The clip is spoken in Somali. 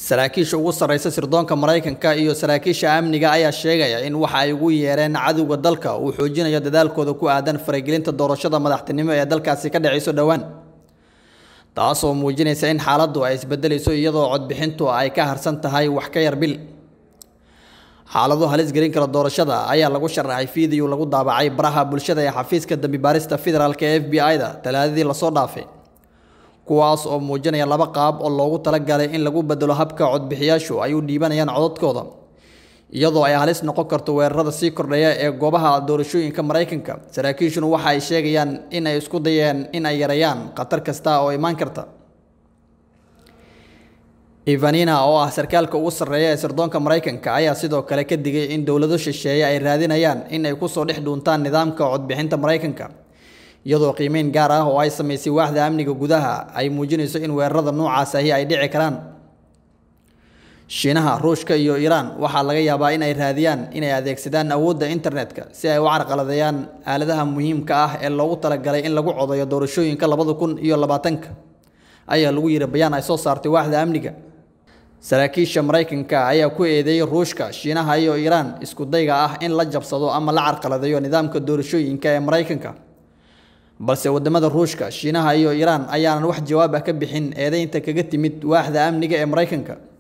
saraakiisha ugu sarreysa sirdoonka maraykanka iyo saraakiisha amniga ayaa sheegaya in waxa ay ugu yeereen cadowga dalka uu xoojinayo dadaalkooda ku aadan faragelinta doorashada madaxtinimo ee dalkaasi ka dhacayso dhowaan taasoo muujinaysa in xaaladdu ay isbedelayso iyadoo codbixintu ay ka harsan tahay wax ka yar bil xaalado halis gelin kara doorashada ayaa lagu sharaxay fiideo lagu daabacay baraha bulshada ee xafiiska dambi baarista federaalk ee f b i-da talaadadii lasoo dhaafay kuwaas oo muujinaya laba qaab oo loogu talagalay in lagu bedelo habka codbixiyaashu ay u dhiibanayaan codadkooda iyadoo ay halis noqon karto weerarada sii kordhaya ee goobaha doorashooyinka maraykanka saraakiishuna waxa ay sheegayaan in ay isku dayeen in ay yareeyaan khatar kasta oo imaan karta ivanina oo ah sarkaalka ugu sarreeya ee sirdoonka maraykanka ayaa sidoo kale ka digay in dowlado shisheeye ay raadinayaan in ay kusoo dhex dhuuntaan nidaamka codbixinta maraykanka iyadoo qiimeyn gaar ah oo ay samaysay waaxda amniga gudaha ay muujinayso in weerarada noocaas ahi ay dhici karaan shiinaha ruushka iyo iiraan waxaa laga yaabaa in ay raadiyaan inay adeegsadaan awoodda internetka si ay u carqaladeeyaan aaladaha muhiimka ah ee loogu talagalay in lagu codayo doorashooyinka labada kun iyo labaatanka ayaa lagu yiri bayaan ay soo saartay waaxda amniga saraakiisha maraykanka ayaa ku eedeeyey ruushka shiinaha iyo iiraan isku dayga ah in la jabsado ama la carqaladeeyo nidaamka doorashooyinka ee maraykanka balse wadamada ruushka shiinaha iyo iiraan ayaanan wax jawaab ah ka bixin eedeynta kaga timid waaxda amniga ee maraykanka